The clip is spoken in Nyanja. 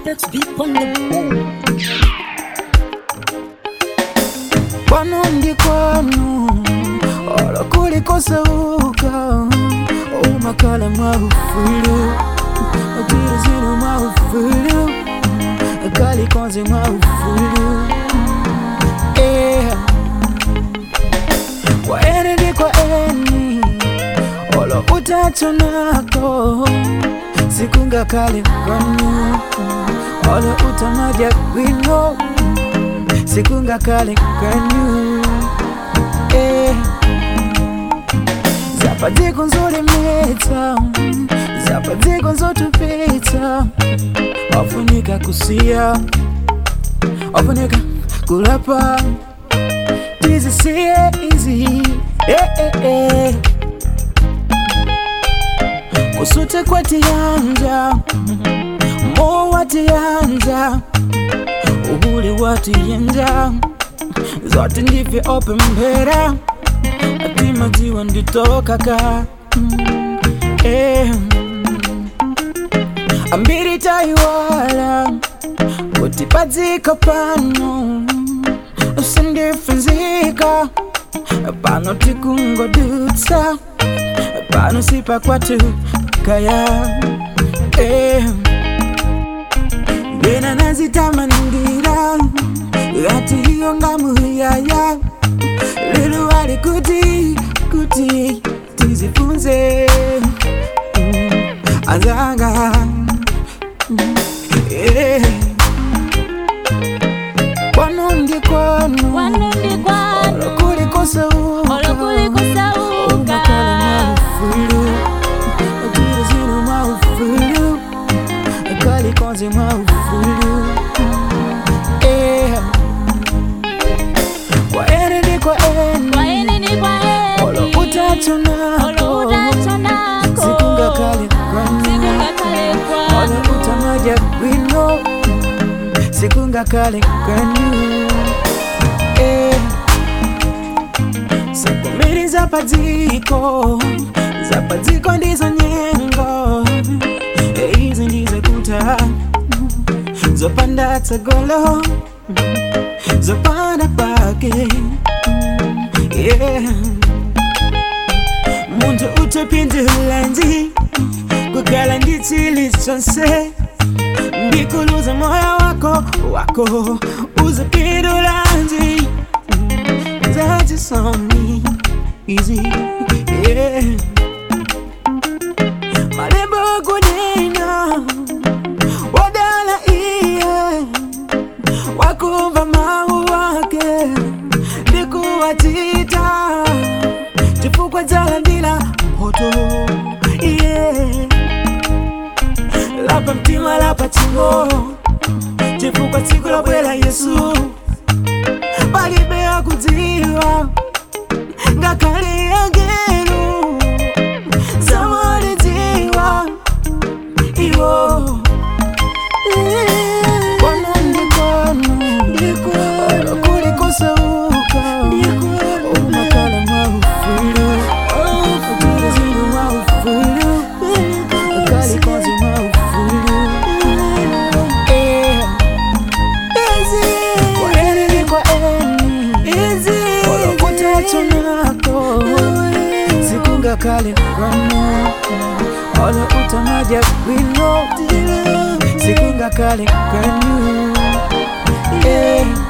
That's deep on the bone. Kwanu ndi kwanu olo kulikosauka umakhala mwaufulu utiri zinu mwaufulu kalikonze mwaufulu yeah. kwa eni ndi kwa eni olo utatonako sikungakale kwanu olo utamaja kwino sikungakale kwanu eh. zapadziko nzolemeta zapadziko nzotupita wafunika kusiya wafunika kulapa tizisiye izi eh, eh, eh. kusute kwatiyanja mo watiyanja uhule watiyanja zote ndivyo opembera atimaziwa nditokaka mm, eh. ambiri taiwala kuti padziko pano usindifunzika pano tikungodutsa pano sipa kwatu kaya eh. Bena nazitamangira ati hiyo ngamuyaya lulu wali kuti kuti tizifunze mm, azanga mm, eh. kwanu ndi kwanu Kwanu ndi kwanu. olokulikosauka Olokulikosauka. umakhala mwaufulu utiri zinu mwaufulu kalikonze mwaufulu Eh. kwa eni ndi kwa eni Kwa eni ni kwa eni. olo utatonako Olo utatonako. sikungakale kwanu Sikungakale kwanu. olo utamaja bwino sikungakale kwanu Eh. Sakomiri zapadziko zapadziko ndizo nyengo Eh, izi ndizo kuta zopanda tsogolo zopanda pake yeah. muntu utopindulanji kukala nditsili chonse ndikuluza moyo wako wako uzipindulanji that is on me easy yeah malembo kunena wadala iye wakumva mau wake ndikuwatita chifukwa chalandila mpoto yeah lapa mtima lapa chingo chifukwa tsiku lobwera yesu palibe akudziwa ngakhale angelo zamalidziwa iwo kwanu ndi kwanu kulikosauka umakhala mwaufulu utiri zinu mwaufulu kalikonzi mwaufulu Eh. Kwa eni ni kwa eni olokutatonako sikungakale kwanu olo utamaja bwino sikungakale kwanu Eh.